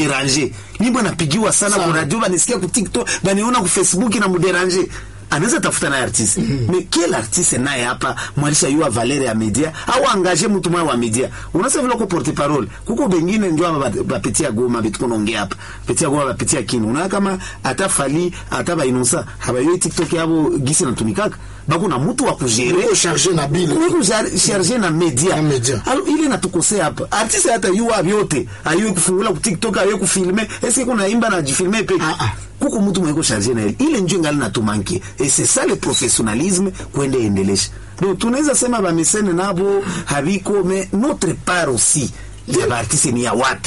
muderange nyimbo napigiwa sana Sana. ku radio banisikia ku tiktok baniona ku facebook na muderange anaweza tafuta naye artiste mais quel artiste naye hapa mwalisha yua valere ya media au angaje mtu mwa wa media unasema vile ko porte parole kuko bengine ndio aba ba- bapitia goma bitu kunaongea hapa pitia goma bapitia kini unaona kama ata fali ata bainonsa habayoi tiktok yabo gisi natumikaka bako na mtu wa kujere Uko charge na bile Kuweko jar- charge na media Na media. Alo, ile natukosea hapa artiste hata yuwa vyote ayue kufungula ku tiktok ayue kufilme eske kuna imba na jifilme peke Ah, ah. kuko mtu mweko charge na ile ile njo ngali natumanke et c'est ça le professionnalisme kwende endelesha donc tunaweza sema bamesene nabo habiko mais notre part aussi ya baartiste ni ya wapi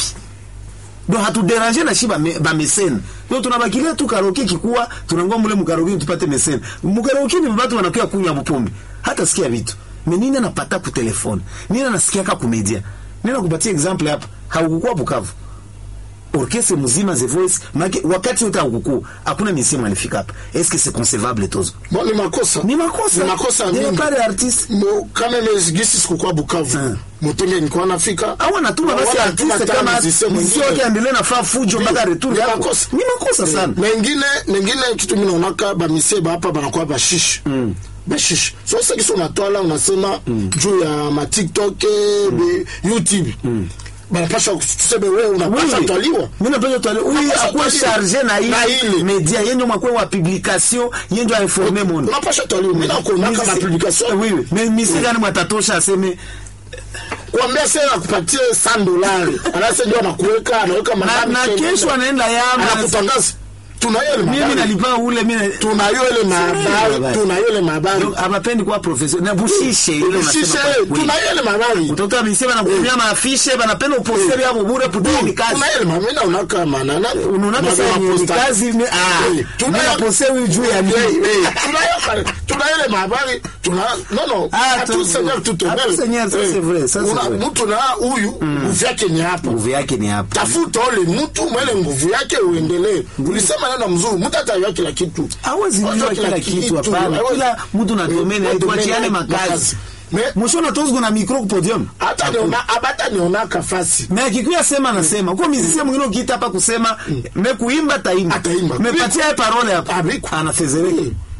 do hatuderange na shi bame- bamesene do tunabakilia tu karaoke kikuwa tunangoa mule mukaroke tupate mesene mukaroke ni batu wanakuya kunywa bupombe hata sikia vitu me nini anapata ku telefone nini anasikiaka ku media nini nakupatia example hapa haukukuwa Bukavu orchestre mzima The Voice make wakati wote haukukuwa hakuna misimu alifika hapa est-ce que c'est concevable tozo Bon, ni makosa ni makosa ni makosa Ni mingi pale artiste Mo- kama mezigisi sikukuwa Bukavu Hmm. motenge nikuwa nafika au anatuma basi Wala anatuma artiste tena kama musicien mziki mwingine. wake aendelee na faa fujo mpaka retour Ni yako makosa. ni makosa sana mengine mengine kitu mimi naonaka bamisie hapa banakuwa bashishi mm. bashishi so sasa kisi unatwala unasema mm. juu ya ma TikTok mm. YouTube mm. banapasha tuseme wewe unapasha Oui. twaliwa Mimi napenda tu huyu Unapaswa akuwe twaliwa. charge na Na ile. hii media yenjo makwe wa publication yenjo informe monde unapasha twaliwa mimi nakuonaka ma publication oui oui mais misi gani mwatatosha aseme kuambia sasa akupatie 100 dolari anasema ndio anakuweka anaweka na, madami na tena. kesho anaenda yama anakutangaza tunayo ile mimi mabari nalipa ule mimi tunayo ile mabari habari. tunayo ile mabari Donc, abapendi kuwa profession na bushishe ile sisi unasema kwa kweli. tunayo ile mabari utakuta misi banakutumia maafishe banapenda upostere yabo bure putini kazi tunayo ile mabari na unaka manana unaona sasa ni kazi ni ah Eh, tunayo- tunaposewi juu ya Eh, nini eh, tunayo tunayo ile mabari tuna no no Ah, à tu- tout seigneur tout à tout seigneur, ça, c'est vrai, ça, c'est Una- vrai. mtu na huyu nguvu yake ni hapa nguvu yake ni hapa tafuta ule mtu mwele nguvu yake uendelee ulisema neno mzuri mtu atayua kila kitu hawezi jua kila kitu hapana hawezi- kila mtu na domene Eh, tuachiane domene, makazi Me- mwishoni tozgo na micro ku podium hata niona abata nionaka fasi me akikuya sema nasema kwa mizisia mwingine ukiita hapa kusema me kuimba taimba Ataimba. mepatia ye parole hapa Abiku. anafezereka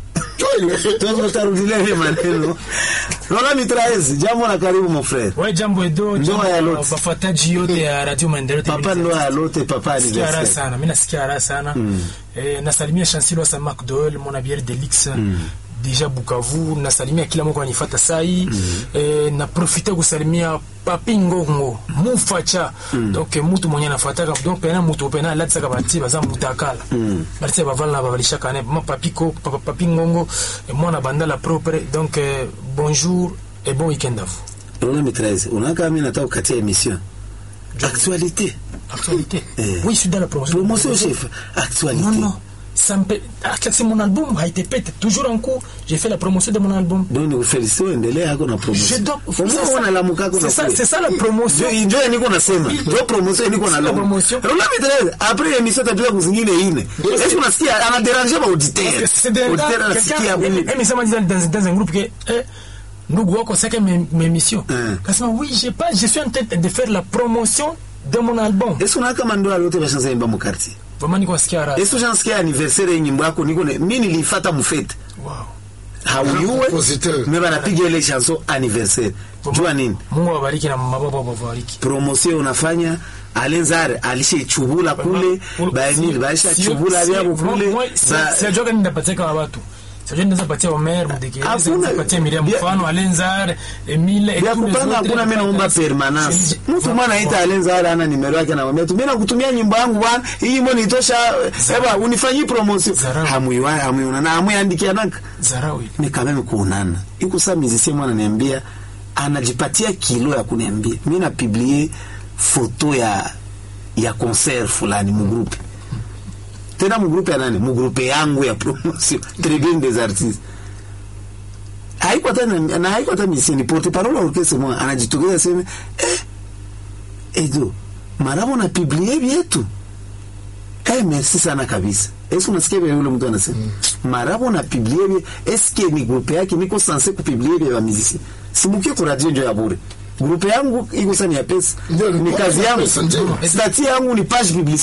Joile. tutarudilia ile maneno Lola Mitraez jambo na karibu mon frère Ouais, jambo edo Ndoa ya jambo Lot. wafuataji yote ya Radio Maendeleo papa ndoa ya lote papa Nasikia raha anniversaire sana, mimi nasikia raha sana. Eh, nasalimia Chancelo sa Marc Doel, mon abier Delix. Deja Bukavu, nasalimia kila mmoja ananifuata sai. Eh, na profite kusalimia Papi Ngongo, Mufacha. Donc mutu mwenye anafuataka donc pena mutu pena latsa kabati baza mutakala. Bati bavala babalisha kana ma Papi ko papa Papi Ngongo, et moi na bandala propre. Donc eh, bonjour et bon week-end à vous. Lola Mitraez unaka mimi nataka kukatia emission actualité Actualité. Eh. Oui, je suis dans la promotion. promotion chef actualité Non, non. Ça me... Ah, c'est mon album a été pété. Toujours en cours. J'ai fait la promotion de mon album. donc nikufelicite uendelee hako na Je promotion dois... Kwa nini unalamuka hako na C'est ça, kule? c'est ça la promotion. Ndio- ndio niko nasema ndio promotion niko na La lomo promotion. Lola Mitraez après emission tapita kuzingine ine est-ce unasikia ana déranger ba auditeur C'est des auditeur gars, anasikia quelqu'un, buni eh, mais ça m'a dit dans, dans, dans un groupe que, eh, ndugu wako saka mes, mes missions. Hein. Kasema, oui, j'ai pas, je suis en train de faire la promotion de mon album. est-ce unaka kama ndoa lote bashanza imba mu quartier Vraiment, niko nasikia raha. est-ce unasikia anniversaire ya nyimbo yako niko ne- mimi nilifata mufete Wow. hauyuwe Compositeur. me banapiga ile chanson anniversaire jua nini Mungu awabariki na mababa wabariki. promotion unafanya alenzare alishechubula kule baenili baishachubula vyabo kule ba- siajoka ninapatia kama watu sijua ninaweza patia Omer Mdekeleza Hakuna- ninaweza patia Miriam Bia- mfano Alenzar Emile vya kupanga hakuna mimi naomba permanence mtu mwana aita alenzare ana nimero yake namwambia tu mimi nakutumia nyimbo yangu bwana hii nyimbo nitosha eba unifanyie promotion Zarau. hamuiwa hamuiona na hamuyandikia naka Zarawi ni kameme kuonana iko saa musicien mwana ananiambia anajipatia kilo ya kuniambia mi napiblie foto ya ya concert fulani mugrupe tena mugrupe ya nani mugrupe yangu ya promotion tribune des artistes haiko hata na na haiko hata musicien ni porte parole wa orchestre mwa anajitokeza sema eh edo marabo na piblie vyetu Eh, merci sana kabisa. Eske unasikia vile yule mtu anasema? Marabo na publier vye, eske ni grupe yake niko sanse kupublier vye wa muziki. Simukie kwa radio ndio ya bure. Grupe yangu iko sana ya pesa. Ndio, ni Ni kwa- kazi yangu. pesa, ndio. Stati yangu ni page publicitaire.